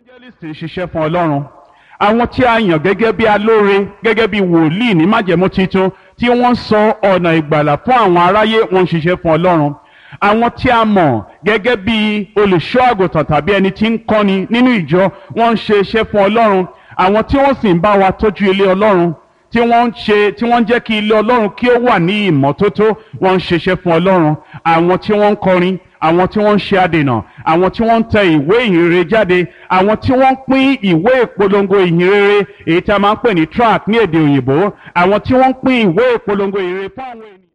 evangelist ń ṣiṣẹ́ fún ọlọ́run àwọn tí a yàn gẹ́gẹ́ bí alóore gẹ́gẹ́ bí wòlíì ní májẹ̀mú titun tí wọ́n sọ ọ̀nà ìgbàlà fún àwọn aráyé wọ́n ń ṣiṣẹ́ fún ọlọ́run àwọn tí a mọ̀ gẹ́gẹ́ bí olùṣọ́ àgùntàn tàbí ẹni tí ń kọ́ni nínú ìjọ wọ́n ń ṣe iṣẹ́ fún ọlọ́run àwọn tí wọ́n sì ń bá wa tọ́jú ilé ọlọ́run tí wọ́n ń ṣe tí wọ́n ń jẹ́ kí ilé ọlọ́run kí ó wà ní ìmọ́tótó wọ́n ń ṣiṣẹ́ fún ọlọ́run àwọn tí wọ́n ń kọrin àwọn tí wọ́n ń ṣe adènà àwọn tí wọ́n ń tẹ ìwé ìhìnrere jáde àwọn tí wọ́n ń pín ìwé ìpolongo ìhìnrere èyí tí a máa ń pè ní tract ní èdè òyìnbó àwọn tí wọ́n ń pín ìwé ìpolongo ìhìnrere fún àwọn ènìyàn.